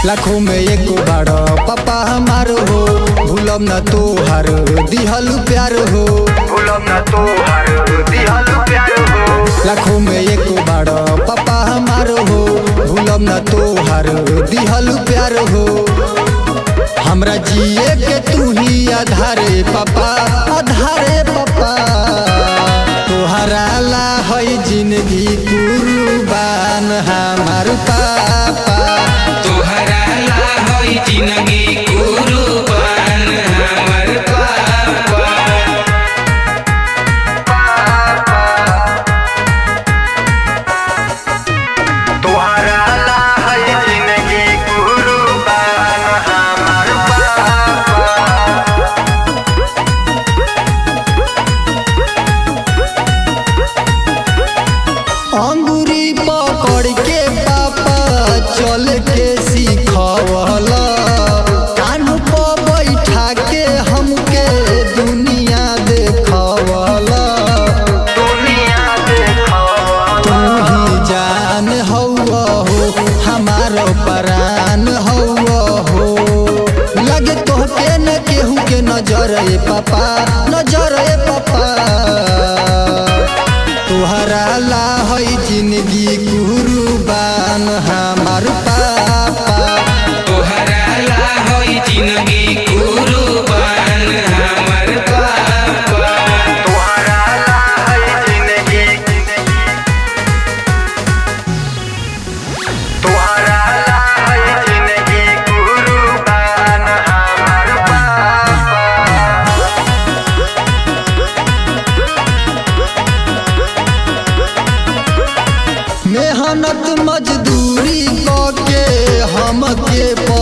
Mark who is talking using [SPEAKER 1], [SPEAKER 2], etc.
[SPEAKER 1] लाखों में एको बाड़ पापा हमार हो भूलम न तोहार दिहल प्यार हो
[SPEAKER 2] भूलम न तोहार दिहल प्यार हो
[SPEAKER 1] लाखों में एको बाड़ पापा हमार हो भूलम न तोहार दिहल प्यार हो हमरा जिए के तू ही आधारे पापा आधारे पापा तोहरा ला है जिंदगी कुर्बान हमार पापा
[SPEAKER 3] तोहरा ला होई जिंदगी कुर्बान हमर पापा
[SPEAKER 2] तोहरा ला है जिंदगी कुर्बान हमार पापा
[SPEAKER 1] अंगूरी पकड़ के पापा चल के सिखवला कान पर बैठा के हमके दुनिया देखवला
[SPEAKER 2] दुनिया देखो
[SPEAKER 1] तू ही जान हौवा हो हमारो परान हौवा हो लगे तोहके न केहू के नजर ए पापा नजर ए पापा तोहरा ला है जिंदगी कुर्बान हमार पापा
[SPEAKER 3] तोहरा ला होई जिंदगी कुर्बान हमर पापा
[SPEAKER 2] तोहरा ला है जिंदगी तोहरा ला है जिंदगी कुर्बान हमार पापा
[SPEAKER 1] मेहनत मजदूरी के हमके